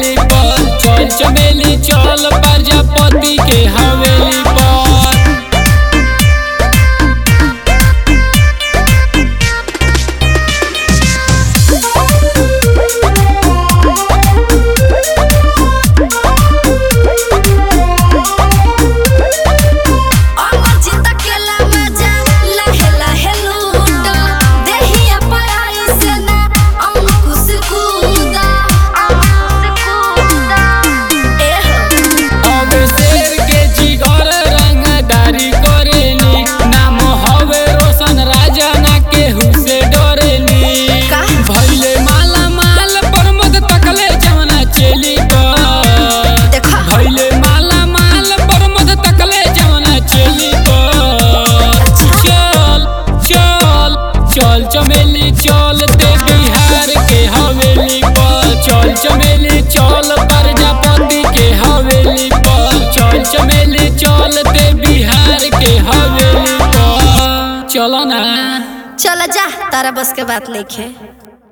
हवेली पर चल चमेली चल प्रजापति के हवेली पर अमर जी तकेला मजा लहे लहे लूटा देहिया पराई से ना अंकुश कूदा अंकुश कूदा ए हो अब शेर के जिगर रंगदारी करेली नाम हवे रोशन राजा ना केहू से डरेली का? भैले माला माल प्रमोद तकले जवना चेली पर देखा भैले माला माल प्रमोद तकले जवना चेली पर चल चल चल चमेली चल दे बिहार के हवेली पर चल चमेली चल प्रजापति के हवेली पर चल चमेली चल दे बिहार के हवेली पर चलो ना चल जा तारा बस के बात लिखे